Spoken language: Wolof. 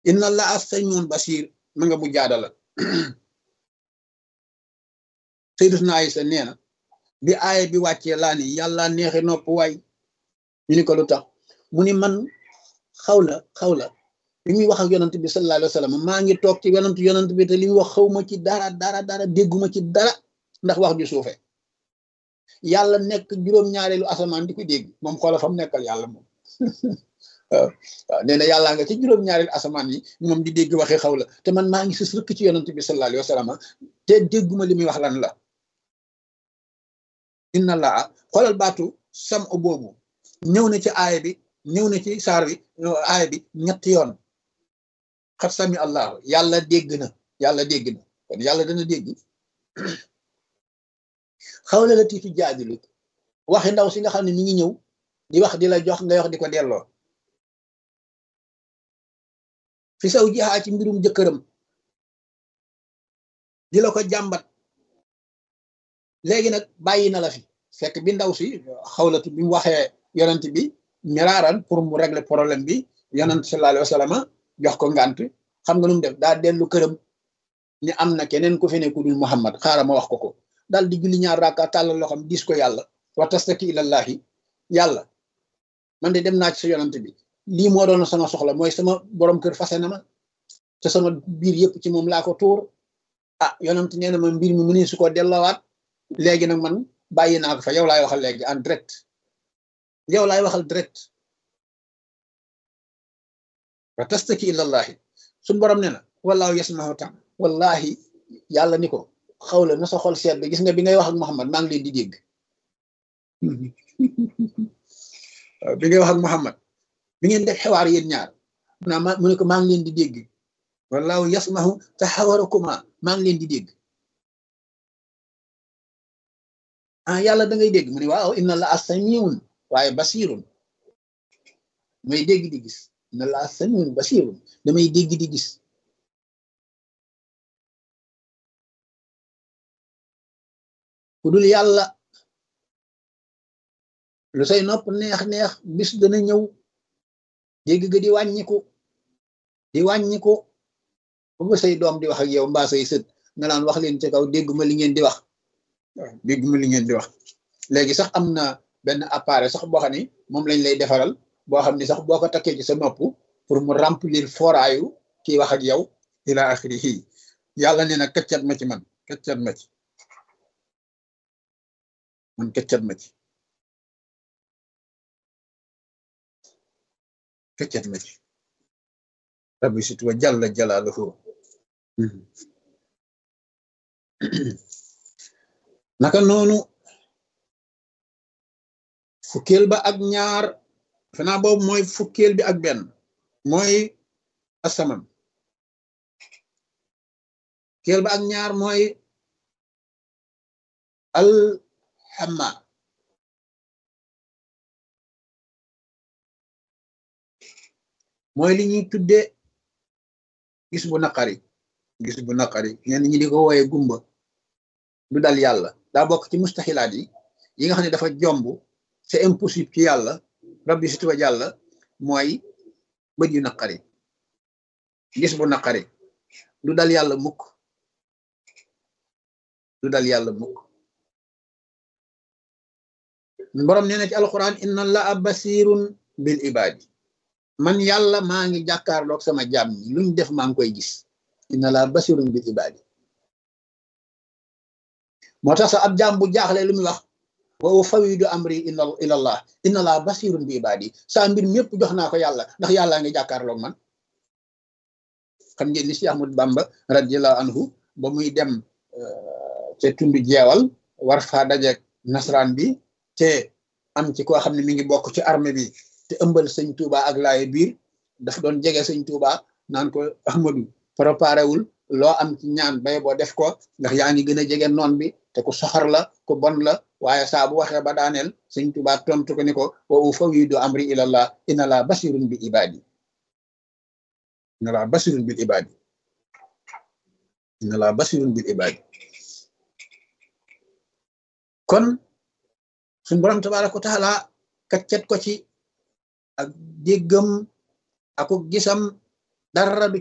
inna allaha samiun basir ma nga mu jaadala sayyidatuna Aysa nee na bi aaya bi wàccee laa ni yàlla neexe nopp waay ñu ni ko lu tax mu ni man xawla xawla bi muy wax ak yonant bi sallallahu alayhi wa sallam maa ngi toog ci yonant yonant bi te li mu wax xawma ci dara dara dara dégguma ci dara ndax wax ju suufe yàlla nekk juróom-ñaareelu asamaan di ko dégg moom xoola fam nekkal yàlla moom waaw waaw nee na yàllaa nga ci juróom-ñaareelu asamaan yi moom di dégg waxee xaw la te man maa ngi sës rëkk ci yonant bi sallallahu alayhi wa sallam te dégguma li muy wax lan la inna laa xoolal baatu sam o boobu ñëw na ci aaya bi ñëw na ci saar bi aaya bi ñetti yoon xat sami allahu yàlla dégg na yàlla dégg na kon yàlla dana dégg xawla la tiitu jaadilu waxi ndaw si nga xam ne mi ngi ñëw di wax di la jox ngay wax di ko delloo fi saw jixaa ci mbirum jëkkëram di la ko jàmbat léegi nag bàyyi na la fi fekk bi ndaw si xawlatu bi mu waxee yonent bi miraaran pour mu régler problème bi yonent sallallahu alayhi wa sallam jox ko ngant xam nga nu mu def daa dellu këram ni am na keneen ku fi ne ku dul Muhammad xaaral ma wax ko ko daal di julli ñaar raaka tàllal loxam dis ko yàlla wa tastaki ilallahi yàlla man de dem naa ci sa yonent bi lii moo doon sama soxla mooy sama borom kër fase na ma te sama biir yëpp ci moom laa ko tuur ah yonent nee na ma mbir mi mu ne su ko delloowaat léegi nag man bàyyi naa ko fa yow laay waxal léegi en direct yow laay waxal direct wa tastaki ilallahi suñ borom ne na wallaahu yasmahu tam wallahi yàlla ni ko xawla na sa xol seet bi gis nga bi ngay wax ak Muhammad maa ngi leen di dégg bi ngay wax ak Muhammad bi ngeen def xewaar yéen ñaar naa ma mu ne ko maa ngi leen di dégg wallaahu yasmahu taxawarakuma maa ngi leen di dégg ah yàlla da ngay dégg mu ne waaw inna la asamiun waaye basirun may dégg di gis inna la asamiun basirun damay dégg di gis ku dul yàlla lu say nopp neex-neex bis dana ñëw dégg ga di wàññiku di wàññiku ba say doom di wax ak yow mbaa say sët nga naan wax leen ci kaw dégguma li ngeen di wax waaw dégguma li ngeen di wax léegi sax am na benn appareil sax boo xam ni moom lañ lay defaral boo xam ni sax boo ko takkee ci sa nopp pour mu remplir foraayu kii wax ak yow ila axirihi yàlla nee na këccat ma ci man këccat ma ci man këccat ma ci këccat ma ci rabbi sit wa jalla jalaaluhu naka noonu fukkeel ba ak ñaar fanaa boobu mooy fukkeel bi ak benn mooy asaman fukkeel ba ak ñaar mooy alxama mooy li ñuy tudde gis bu naqari gis bu naqari ñenn ñi di ko wooye gumba du dal yàlla daa bokk ci mustaxilaat yi yi nga xam ne dafa jomb c'est impossible ci yàlla rabbi si tuba yàlla mooy bët yu naqari gis bu naqari du dal yàlla mukk du dal yàlla mukk borom nee na ci alquran inna allaha basirun bil ibadi man yàlla maa ngi jàkkaarloog sama jaam ñi luñ def maa ngi koy gis inna allaha basirun bil ibadi moo tax sax ab jaam bu jaaxle lu muy wax wa ufawidu amri ila allah inna allaha basirun bi ibadi saa mbir mépp jox naa ko yàlla ndax yàllaa ngi jàkkaarloog man xam ngeen ni si Ahmad Bamba radiallahu anhu ba muy dem ca tundu jeewal war faa dajeeg nasraan bi te am ci koo xam ne mi ngi bokk ci armée bi te ëmbal sëñ Touba ak laaye biir daf doon jege sëñ Touba naan ko Ahmadu préparé wul loo am ci ñaan bay boo def ko ndax yaa ngi gën a jege noon bi te ku soxar la ku bon la waaye saa bu waxee ba daaneel sëñ Touba tontu ko ni ko wa ufawidu amri ilallah inna la basirun bi ibadi inna la basirun bil ibadi inna la basirun bil ibadi kon suñ borom tabaraka wa taala kaccet ko ci ak déggam ako gisam dara du